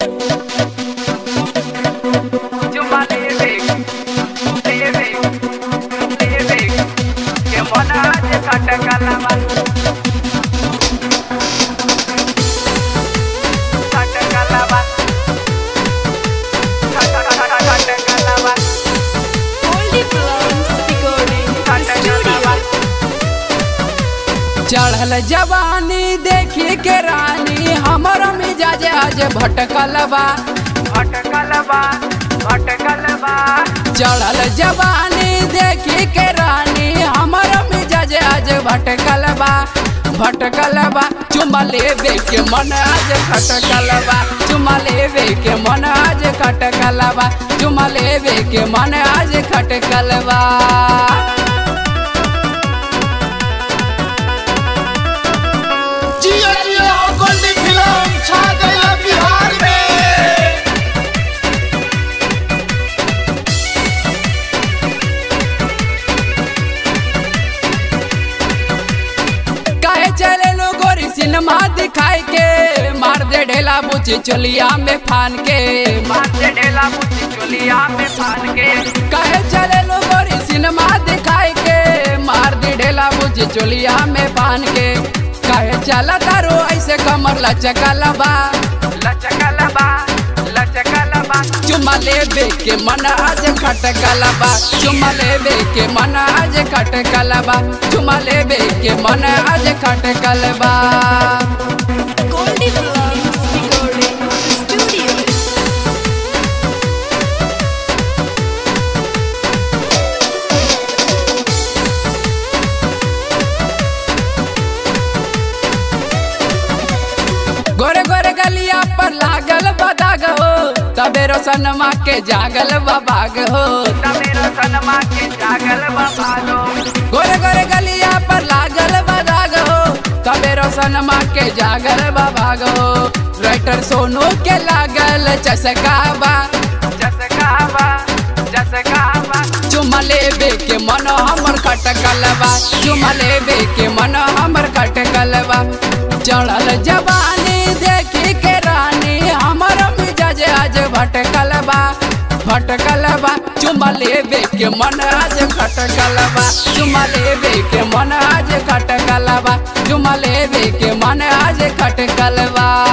Chuma leve, leve, leve, que mona de kata kalama. Kata kalama. Kata kata kata kalama. Goldie Blondes Recording Kata Studio. kalama. चढ़ल जवानी देखी के रानी हमर मिजाज आज भटकल बा भटकल बा भटकल बा चढ़ल जवानी देखी के रानी हमर मिजाज आज भटकल बा भटकल बा चुमा लेवे के मन आज खटकल बा चुमा लेवे के मन आज खटकल बा चुमा लेवे के मन आज खटकल बा जियो जियो गोल्डी फिल्म छा गया बिहार में काहे चले लो गोरी सिनेमा दिखाई के मार दे ढेला बुची चोलिया में फान के माथे ढेला मुझी चोलिया में फान के काहे चले लो गोरी सिनेमा दिखाई के मार दे ढेला बुची चोलिया में फान के काहे चला तारो ऐसे कमर लचकला बा लचकल बा लचकल बा चुमा लेबे के मन आज खटकला बा चुमा लेबे के मन आज खटकला बा चुमा लेबे के मन आज खटकल बा Goldie Blondes Recording Studio. गोरे गोरे गलिया पर लागल बदाग हो तबे रोशनमा के जागल बाबाग हो तमेरो सनमा के जागल बाबालो गोरे गोरे गलिया पर लागल बदाग हो तबे रोशनमा के जागल बाबाग हो राइटर सोनू के लागल चसकाबा जसकावा जसकावा चुमा लेबे के मन हमर खटकलबा चुमा लेबे के मन हमर खटकलबा चढ़ल जवानी देखी के रानी हमर मिजाज आज भटकलबा भटकलबा चुमा लेबे के मन आज खटकलबा चुमा लेबे के मन आज खटकलबा चुमा लेबे के मन आज खटकलबा